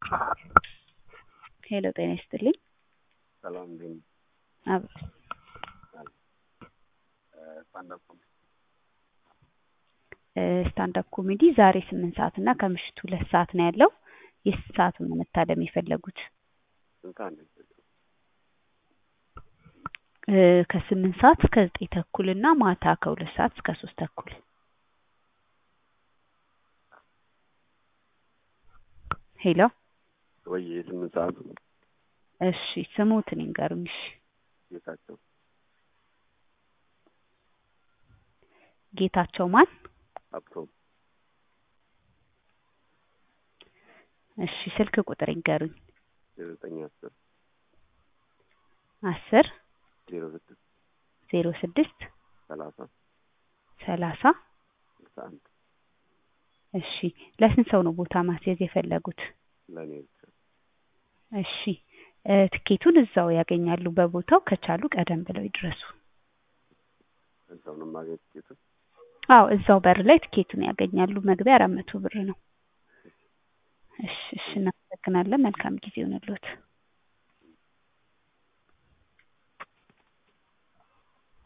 ሄሎ ጤና ይስጥልኝ። ሰላም እንዴት ነህ? አብ ስታንዳፕ ኮሜዲ ስታንዳፕ ኮሜዲ ዛሬ ስምንት ሰዓት እና ከምሽቱ ሁለት ሰዓት ነው ያለው። የስንት ሰዓቱን ነው መታደም የፈለጉት? ስንት ሰዓት ነው የሚጀምረው? እ ከስምንት ሰዓት እስከ ዘጠኝ ተኩል እና ማታ ከሁለት ሰዓት እስከ ሶስት ተኩል። ሄሎ ወይ የስምንት ሰዓቱ እሺ ስሙትን ይንገሩኝ። እሺ ጌታቸው ጌታቸው ማን? ሀብቶም እሺ ስልክ ቁጥር ይንገሩኝ። ዘጠኝ አስር አስር ዜሮ ስድስት ዜሮ ስድስት ሰላሳ ሰላሳ ስልሳ አንድ እሺ ለስንት ሰው ነው ቦታ ማስያዝ የፈለጉት? ለእኔ ብቻ እሺ እ ትኬቱን እዛው ያገኛሉ በቦታው ከቻሉ ቀደም ብለው ይድረሱ። እዛው ነው የማገኝ ትኬቱን? አዎ እዛው በር ላይ ትኬቱን ያገኛሉ። መግቢያ አራት መቶ ብር ነው። እሺ እሺ እናመሰግናለን። መልካም ጊዜ ይሁንልዎት።